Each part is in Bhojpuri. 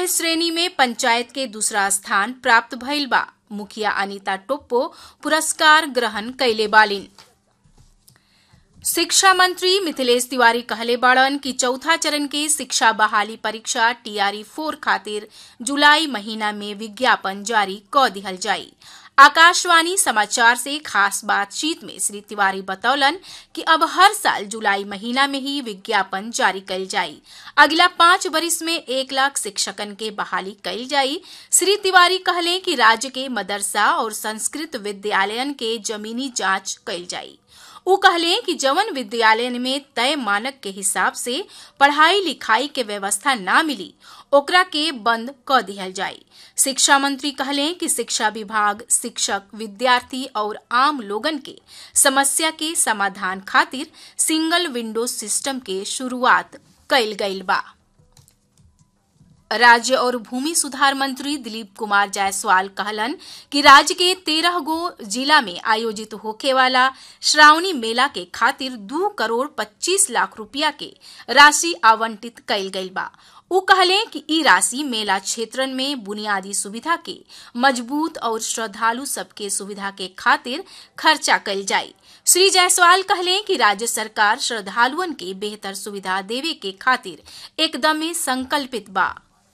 जिम्मेदारी श्रेणी में पंचायत के दूसरा स्थान प्राप्त भइल बा मुखिया अनिता टोप्पो पुरस्कार ग्रहण कैले बालिन शिक्षा मंत्री मिथिलेश तिवारी कहले बाड़न कि चौथा चरण के शिक्षा बहाली परीक्षा टीआरई फोर खातिर जुलाई महीना में विज्ञापन जारी क दिहल जाई आकाशवाणी समाचार से खास बातचीत में श्री तिवारी बतौलन कि अब हर साल जुलाई महीना में ही विज्ञापन जारी कल जाई अगला पांच वर्ष में एक लाख शिक्षकन के बहाली कल जाई श्री तिवारी कहले कि राज्य के मदरसा और संस्कृत विद्यालयन के जमीनी जांच कल जाई उ कहले कि जवन विद्यालय में तय मानक के हिसाब से पढ़ाई लिखाई के व्यवस्था ना मिली ओकरा के बंद क दिहल जाई शिक्षा मंत्री कहले कि शिक्षा विभाग शिक्षक विद्यार्थी और आम लोगन के समस्या के समाधान खातिर सिंगल विंडो सिस्टम के शुरुआत कइल गइल बा राज्य और भूमि सुधार मंत्री दिलीप कुमार जायसवाल कहलन कि राज्य के तेरह गो जिला में आयोजित होखे वाला श्रावणी मेला के खातिर दू करोड़ पच्चीस लाख रुपया के राशि आवंटित कइल गइल बा उ कहले कि ई राशि मेला क्षेत्रन में बुनियादी सुविधा के मजबूत और श्रद्धालु सबके सुविधा के खातिर खर्चा कइल जाई श्री जायसवाल कहले कि राज्य सरकार श्रद्धालुअन के बेहतर सुविधा देवे के खातिर एकदमे संकल्पित बा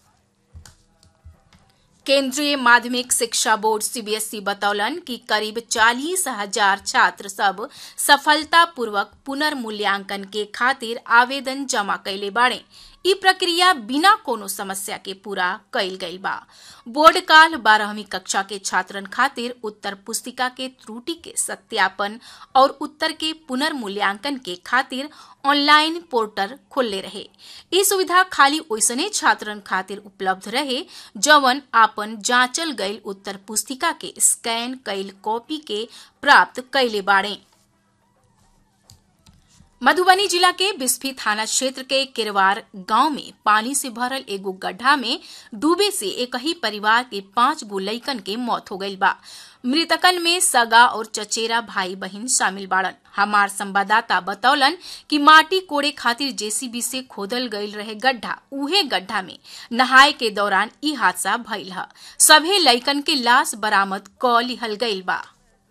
केंद्रीय माध्यमिक शिक्षा बोर्ड सीबीएसई बतौलन कि करीब चालीस हजार छात्र सब सफलतापूर्वक पुनर्मूल्यांकन के खातिर आवेदन जमा कैले बाड़े ई प्रक्रिया बिना कोनो समस्या के पूरा कइल गइल बा बोर्ड काल बारहवीं कक्षा के छात्रन खातिर उत्तर पुस्तिका के त्रुटि के सत्यापन और उत्तर के पुनर्मूल्यांकन के खातिर ऑनलाइन पोर्टल खोलले रहे ई सुविधा खाली ओइसने छात्रन खातिर उपलब्ध रहे जवन आपन जांचल गइल उत्तर पुस्तिका के स्कैन कइल कॉपी के प्राप्त कैले बाड़े मधुबनी जिला के बिस्फी थाना क्षेत्र के किरवार गांव में पानी से भरल एगो गड्ढा में डूबे से एक ही परिवार के पांच गो लइकन के मौत हो गई बा मृतकन में सगा और चचेरा भाई बहन शामिल बाड़न हमार संवाददाता बतौलन कि माटी कोड़े खातिर जेसीबी से खोदल गईल रहे गड्ढा उहे गड्ढा में नहाए के दौरान ई हादसा भइल ह सभे लइकन के लाश बरामद क लिहल गईल बा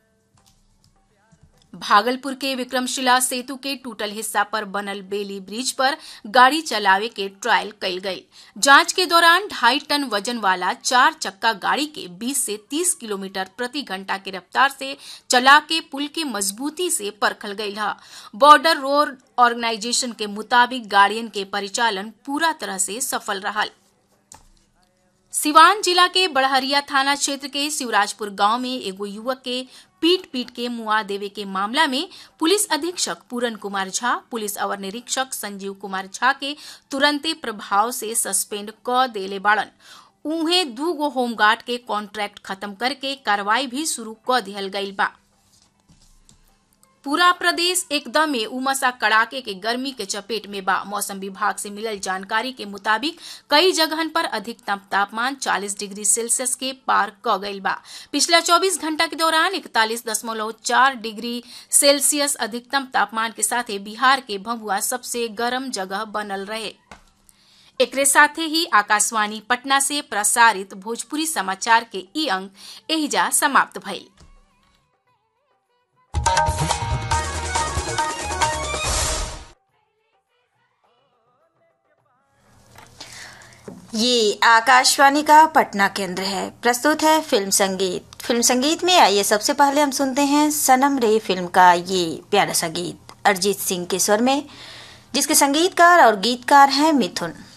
भागलपुर के विक्रमशिला सेतु के टूटल हिस्सा पर बनल बेली ब्रिज पर गाड़ी चलावे के ट्रायल कइल गई जांच के दौरान ढाई टन वजन वाला चार चक्का गाड़ी के 20 से 30 किलोमीटर प्रति घंटा की रफ्तार से चला के पुल की मजबूती से परखल गई है बॉर्डर रोड ऑर्गेनाइजेशन के मुताबिक गाड़ियन के परिचालन पूरा तरह से सफल रहा सिवान जिला के बड़हरिया थाना क्षेत्र के शिवराजपुर गांव में एगो युवक के पीट पीट के मुआ देवे के मामला में पुलिस अधीक्षक पूरन कुमार झा पुलिस अवर निरीक्षक संजीव कुमार झा के तुरंते प्रभाव से सस्पेंड क देले बाड़न उहे दू गो होमगार्ड के कॉन्ट्रैक्ट खत्म करके कार्रवाई भी शुरू क दिहल गई बा पूरा प्रदेश एकदम उमसा कड़ाके के गर्मी के चपेट में बा मौसम विभाग से मिलल जानकारी के मुताबिक कई जगहन पर अधिकतम तापमान 40 डिग्री सेल्सियस के पार क गईल बा पिछला 24 घंटा के दौरान इकतालीस दशमलव चार डिग्री सेल्सियस अधिकतम तापमान के साथ बिहार के भभुआ सबसे गर्म जगह बनल रहे एकरे साथे ही आकाशवाणी पटना से प्रसारित भोजपुरी समाचार के ई अंक एहिजा समाप्त भइल ये आकाशवाणी का पटना केंद्र है प्रस्तुत है फिल्म संगीत फिल्म संगीत में आइए सबसे पहले हम सुनते हैं सनम रे फिल्म का ये प्यारा सा गीत अरिजीत सिंह के स्वर में जिसके संगीतकार और गीतकार हैं मिथुन